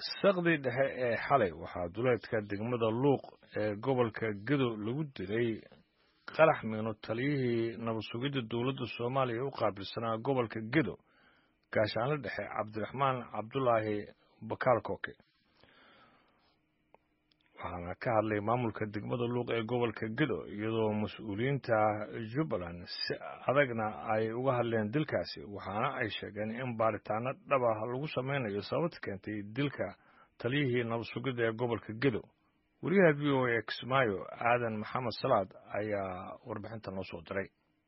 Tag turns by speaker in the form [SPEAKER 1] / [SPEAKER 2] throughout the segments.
[SPEAKER 1] saqdii dhexe ee xalay waxaa duleedka degmada luuq ee gobolka gedo lagu dilay qarax miino taliyihii nabad sugidda dowladda soomaaliya u qaabilsanaa gobolka gedo gaashaanle dhexe cabdiraxmaan cabdulaahi bakaal kooke waxaana ka hadlay maamulka degmada luuq ee gobolka gedo iyadoo mas-uuliyiinta jubbaland si adagna ay uga hadleen dilkaasi waxaana ay sheegeen in baaritaano dhab ah lagu sameynayo sababta keentay dilka taliyihii nabad sugidda ee gobolka gedo wariyaha v o a kismaayo aadan maxamed salaad ayaa warbixinta noo soo diray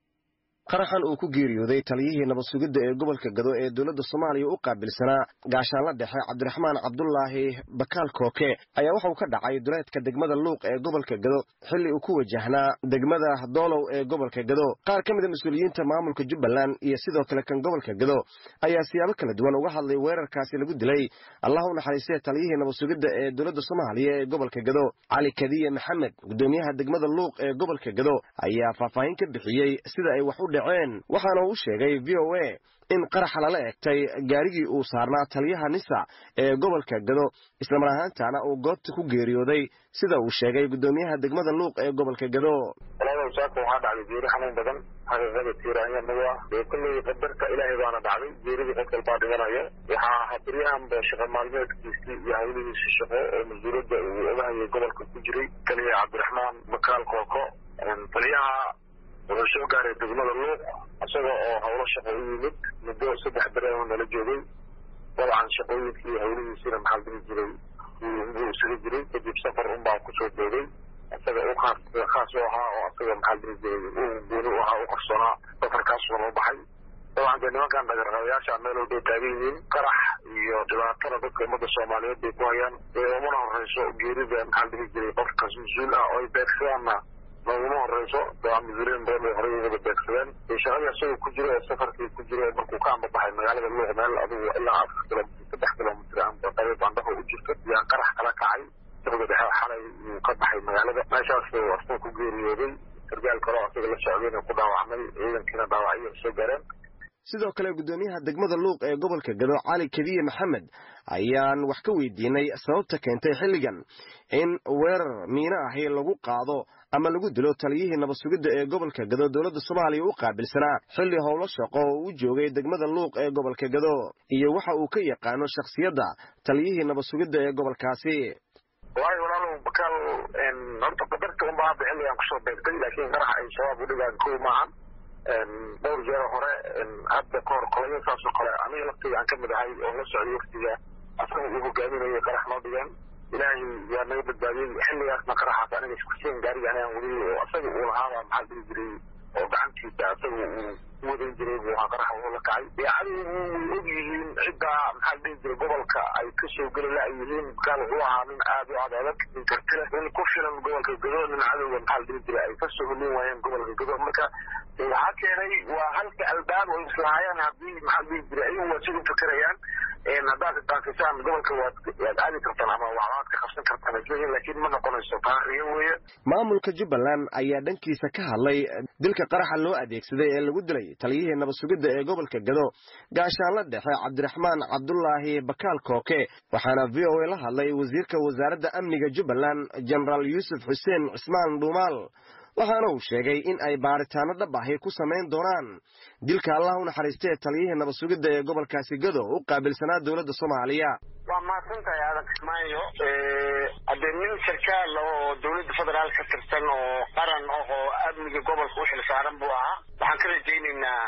[SPEAKER 2] qaraxan uu ku geeriyooday taliyihii nabad sugidda ee gobolka gado ee dowladda soomaaliya u qaabilsanaa gaashaanla dhexe cabdiraxmaan cabdulaahi bakaal kooke ayaa waxauu ka dhacay duleedka degmada luuq ee gobolka gado xilli uu ku wajahnaa degmada doolow ee gobolka gado qaar ka mida mas-uuliyiinta maamulka jubbaland iyo sidoo kale kan gobolka gado ayaa siyaabo kala duwan uga hadlay weerarkaasi lagu dilay allah u naxariistee taliyihii nabad sugidda ee dowladda soomaaliya ee gobolka gado cali kadiye maxamed gudoomiyaha degmada luuq ee gobolka gado ayaa faahfaahin ka bixiyey sida ay wax u dhaceen waxaana uu sheegay v o a in qaraxa lala egtay gaarigii uu saarnaa taliyaha nisa ee gobolka gado islamar ahaantaana uu goobta ku geeriyooday sida uu sheegay gudoomiyaha degmada luuq ee gobolka gado
[SPEAKER 3] saaka waxaa dhacday geeri xanuun badan xaqiiqada tiiraanyanagu ah dee kulley qadarka ilaahay baana dhacday geeridii qod kalbaa dhimanaya waxaa habaryahanba shaqo maalmeedkiisii iyo hawlihiisi shaqo oo mas-uuliyadda uu ogahayay gobolka ku jiray kaliya cabdiraxmaan makaal kooko taliyaha wuxuu soo gaaray degmada luuq isaga oo howlo shaqo u yimid muddo saddex bere oo nala joogay dabcan shaqooyinkii hawlihiisina maxaa dhihi jiray buu isaga jiray kadib safar unbaa kusoo doogay isaga u khaas khaas u ahaa oo isaga maxaa dhihi jiray uu gooni u ahaa u qarsoonaa safarkaasuna loo baxay dabcan dee nimankan dhagarqabayaasha meel walbay taagan yihiin qarax iyo dhibaatada dadka ummadda soomaaliyeed bay ku hayaan ee umana horeyso geerida maxaa dhihi jiray qofkaas mas-uul ah oo ay beegsadaanna naguma horeyso dabcan mas-uuliyiin badan bay horey wada beegsadeen shaqadii isaga ku jiro ee safarkii ku jiro markuu ka ambabaxay magaalada luuq meel adigu ilaa afar kilomitr saddex kilomitr aanbaqayo bandhaho u jirto yaa qarax kala kacay saqda dhexe xalay uu ka baxay magaalada meeshaas asna ku geeriyooday sargaal kaloo asaga la socdayna ku dhaawacmay ciidankiina dhaawacyo soo gaareen
[SPEAKER 2] sidoo kale gudoomiyaha degmada luuq ee gobolka gado cali kadiye maxamed ayaan wax ka weydiinay sababta keentay xilligan in weerar miino ahi lagu qaado ama lagu dilo taliyihii nabad sugidda ee gobolka gado dowladda soomaaliya u qaabilsanaa xilli howlo shaqo oo u joogay degmada luuq ee gobolka gado iyo waxa uu ka yaqaano shakhsiyadda taliyihii nabad sugidda ee gobolkaasi
[SPEAKER 3] waayo walaalow bakaal horta qadarta unbaa hadda xilligan kusoo beegtay laakiin qarax ay shabaab u dhigaan kow maahan dhowr jeer hore hadda kahor qolaya saasoo kale aniga laftiga aan kamid ahay oo la socday waktiga asaga uu hogaaminayay qarax noo dhigeen ilaahay yaa naga badbaadiyey xilligaasna qaraxaas aniga iskusiin gaariga anigaan wadayay oo asaga uu lahaaba maxaa dhihi jiray oo gacantiisa asaga uu u wadan jiray buu ahaa qaraxa uu la kacay dee adigu way og yihiin ciddaa maxaa dhihi jiray gobolka ay kasoo geli la yihiin bakaal wuxuu ahaa nin aad u ad adag nin karti leh nin ku filan gobolka gado nin cadowga maxaa dhihi jiray ay kasoo helin waayeen gobolka gado marka waxaa keenay waa halka albaab oo islahaayeen haddii maxaa dhihi jiray ayagu waa sida fakerayaan haddaad daafisaan gobolka waad waad aadi kartaan ama waxbaad ka qabsan kartaan isleeyihin laakiin ma noqonayso taariyo weeye
[SPEAKER 2] maamulka jubbaland ayaa dhankiisa ka hadlay dilka qaraxa loo adeegsaday ee lagu dilay taliyihii nabad sugidda ee gobolka gado gaashaanla dhexe cabdiraxmaan cabdulaahi bakaal kooke waxaana v o a la hadlay wasiirka wasaaradda amniga jubbaland jenaraal yuusuf xuseen cismaan dhuumaal waxaana uu sheegay in ay baaritaano dhab ahi ku samayn doonaan dilka allah u naxariistee taliyihii nabad sugidda ee gobolkaasi gado u qaabilsanaa dowladda soomaaliya
[SPEAKER 3] waa mahadsantahay aadan kismaayo haddee nin sarkaal oo dowladda federaal ka tirsan oo qaran ah oo amniga gobolka u xil saaran buu ahaa waxaan ka rajaynaynaa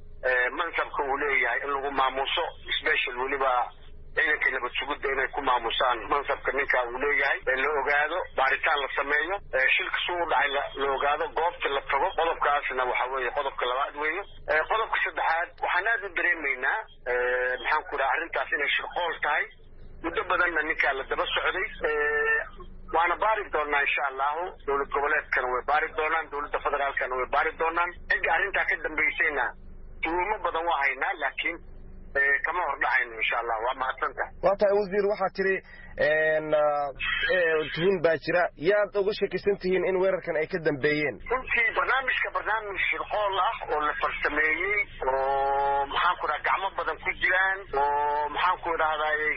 [SPEAKER 3] mansabka uu leeyahay in lagu maamuuso special weliba ciidanka nabad sugidda inay ku maamusaan mansabka ninkaa uu leeyahay la ogaado baaritaan la sameeyo shilka suu u dhacay la ogaado goobta la tago qodobkaasna waxa weeye qodobka labaad weeye qodobka saddexaad waxaan aad u dareemaynaa maxaan ku dhaha arrintaas inay shirqool tahay muddo badanna ninkaa la daba socday waana baari doonaa insha allahu dowlad goboleedkana way baari doonaan dowladda federaalkana way baari doonaan cidda arrintaa ka dambaysayna tuumo badan waa haynaa laakiin kama hordhacayno insha allah waa mahadsantahay
[SPEAKER 2] waa tahay wasiir waxaa tiri tuhun baa jira yaad uga shakisan tihiin in weerarkan ay ka dambeeyeen
[SPEAKER 3] runtii barnaamijka barnaamij shirqool ah oo la farsameeyey oo maxaan ku dhaha gacmo badan ku jiraan oo maxaan ku idhahdaayey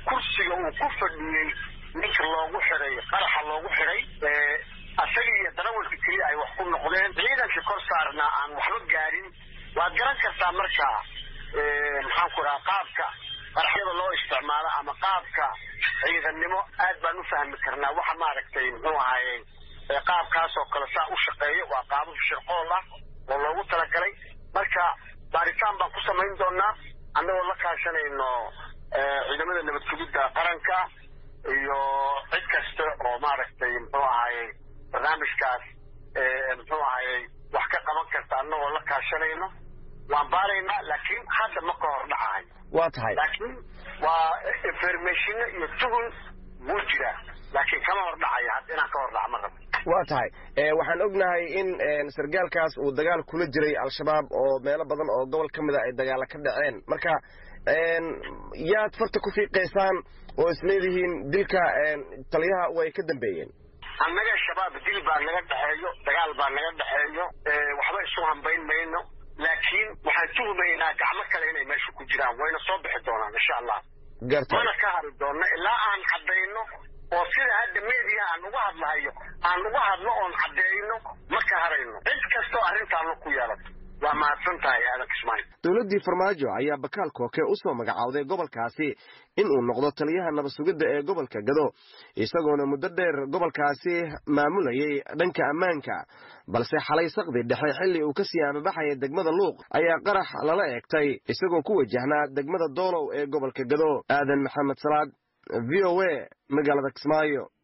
[SPEAKER 4] kursiga uu ku fadhiyey ninka loogu xiday qaraxa loogu xiday asaga iyo darawalka keliya ay wax ku noqdeen ciidanka kor saarnaa aan waxba gaarin waad garan kartaa markaa maxaan ku dhaha qaabka qaraxyada loo isticmaalo ama qaabka ciidannimo aad baan u fahmi karnaa waxa maaragtay muxuu ahaye qaabkaas oo kale saa u shaqeeya waa qaabab shirqool ah oo loogu talagalay marka baaritaan baan ku samayn doonaa annagoo la kaashanayno ciidamada nabad sugidda qaranka iyo cid kasta oo maaragtay muxuu ahaye barnaamijkaas muxuu ahaye wax ka qaban karta annagoo la kaashanayno waan baaraynaa laakiin hadda ma ka hor dhacahay
[SPEAKER 2] waa tahay
[SPEAKER 4] laakiin waa informationa iyo tuhun wuu jiraa laakiin kama hor dhacaya hadda inaan ka hor dhaca ma rabo
[SPEAKER 2] waa tahay waxaan ognahay in sargaalkaas uu dagaal kula jiray al-shabaab oo meelo badan oo gobol ka mida ay dagaala ka dhaceen marka yaad farta ku fiiqaysaan oo isleedihiin dilka taliyaha way ka dambeeyeen
[SPEAKER 4] annaga shabaab dil baa naga dhexeeyo dagaal baa naga dhexeeyo waxba isu hambayn mayno laakiin waxaan tuhumaynaa gacmo kale inay meesha ku jiraan wayna soo bixi doonaan insha allah
[SPEAKER 2] garta
[SPEAKER 4] mana ka hari doonno ilaa aan caddayno oo sida hadda media aan uga hadlahayo aan uga hadlo oon caddeeyno ma ka harayno cid kastoo arrintaanla ku yeelato waa mahadsan tahay aadan kismaayo
[SPEAKER 2] dowladdii farmaajo ayaa bakaal kooke u soo magacawday gobolkaasi in uu noqdo taliyaha nabad sugidda ee gobolka gado isagoona muddo dheer gobolkaasi maamulayay dhanka ammaanka balse xalay saqdi dhexe xilli uu kasii amabaxaya degmada luuq ayaa qarax lala eegtay isagoo ku wajahnaa degmada doolow ee gobolka gado aadan maxamed salaad v o a magaalada kismaayo